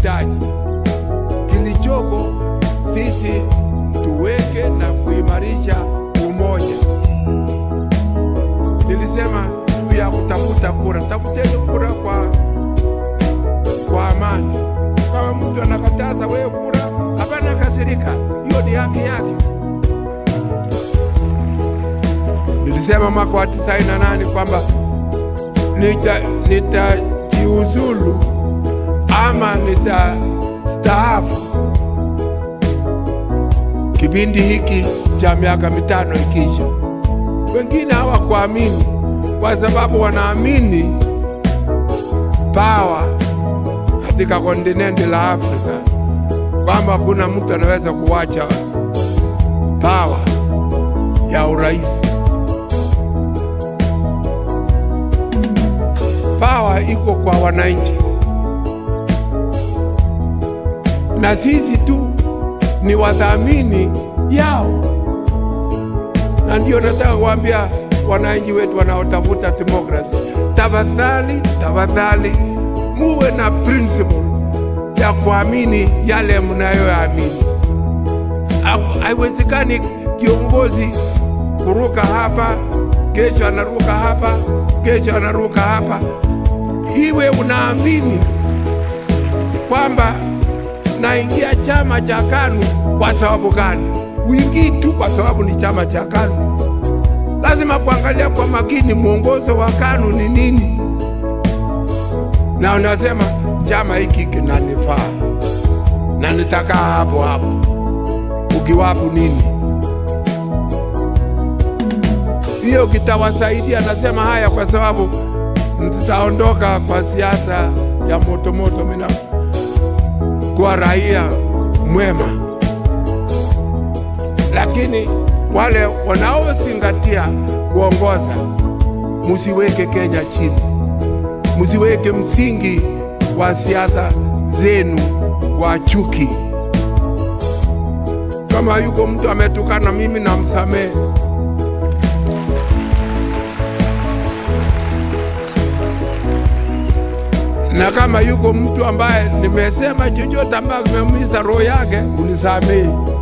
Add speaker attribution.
Speaker 1: tunahitaji. Kilichoko sisi tuweke na kuimarisha umoja. Nilisema juu ya kutafuta kura, tafuteni kura kwa kwa amani. Kama mtu anakataza wewe kura, hapana kasirika, hiyo ni haki yake. Nilisema mwaka wa tisaini na nane kwamba nita- nitajiuzulu ama nitastaafu kipindi hiki cha miaka mitano ikisha. Wengine hawakuamini kwa sababu wanaamini pawa katika kontinenti la Afrika kwamba hakuna mtu anaweza kuwacha pawa ya urais. Pawa iko kwa wananchi, na sisi tu ni wadhamini yao, na ndio nataka kuambia wananchi wetu wanaotafuta demokrasi, tafadhali, tafadhali muwe na principle ya kuamini yale mnayoamini. Ha- Haiwezekani kiongozi kuruka hapa, kesho anaruka hapa, kesho anaruka hapa. Iwe unaamini kwamba naingia chama cha KANU kwa sababu gani? Uingii tu kwa sababu ni chama cha KANU. Lazima kuangalia kwa makini mwongozo wa KANU ni nini, na unasema chama hiki kinanifaa na nitakaa hapo hapo. Ukiwapo nini? Hiyo kitawasaidia. Nasema haya kwa sababu nitaondoka kwa siasa ya motomoto mina kuwa raia mwema, lakini wale wanaozingatia kuongoza, musiweke Kenya chini, musiweke msingi wa siasa zenu wa chuki. Kama yuko mtu ametukana mimi, namsamehe. na kama yuko mtu ambaye nimesema chochote ambayo kimeumiza roho yake, unisamehe.